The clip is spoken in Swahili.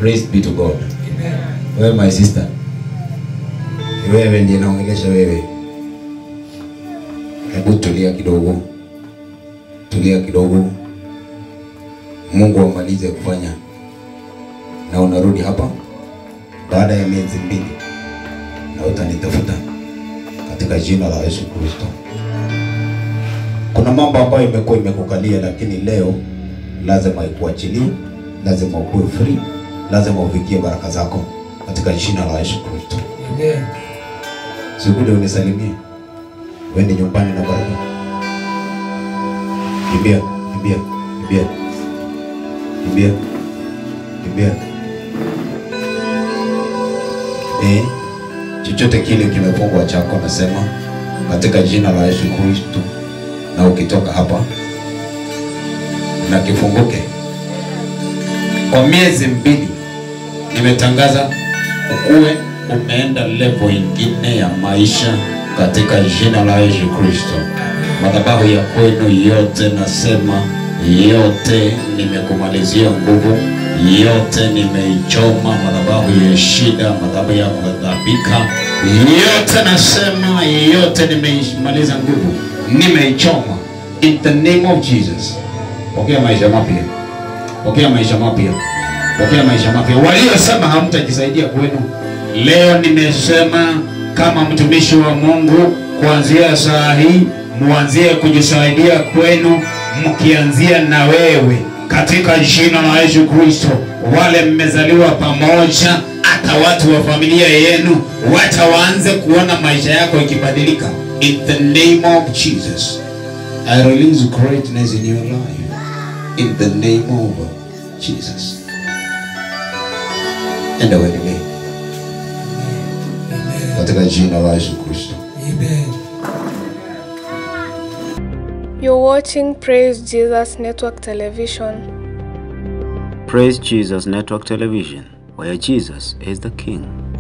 Praise be to God. Wewe my sister, Ni wewe ndiye naongelesha wewe. Hebu tulia kidogo, tulia kidogo. Mungu amalize kufanya, na unarudi hapa baada ya miezi mbili, na utanitafuta katika jina la Yesu Kristo. Kuna mambo ambayo imekuwa imekukalia, lakini leo lazima ikuachilie, lazima ukuwe free, lazima ufikie baraka zako katika jina la Yesu Kristo. Sikuje unisalimie, wende nyumbani na baraka. Kimbia, kimbia, kimbia, kimbia, kimbia. Eh, chochote kile kimefungwa chako, nasema katika jina la Yesu Kristo, na ukitoka hapa na kifunguke. Kwa miezi mbili nimetangaza ukuwe umeenda level ingine ya maisha katika jina la Yesu Kristo. Madhabahu ya kwenu yote, nasema yote nimekumalizia nguvu, yote nimeichoma. Madhabahu ya shida, madhabahu ya kudhabika, yote nasema yote nimeimaliza nguvu, nimeichoma in the name of Jesus. Pokea maisha mapya, pokea maisha mapya, pokea maisha mapya. Waliosema hamtajisaidia kwenu, leo nimesema kama mtumishi wa Mungu, kuanzia saa hii muanzie kujisaidia kwenu, mkianzia na wewe katika jina la Yesu Kristo. Wale mmezaliwa pamoja, hata watu wa familia yenu wacha waanze kuona maisha yako ikibadilika, in the name of Jesus. I release greatness in your life in the name of Jesus. Enda uendelee katika jina la Yesu Kristo. You're watching Praise Jesus Network Television. Praise Jesus Network Television, where Jesus is the King.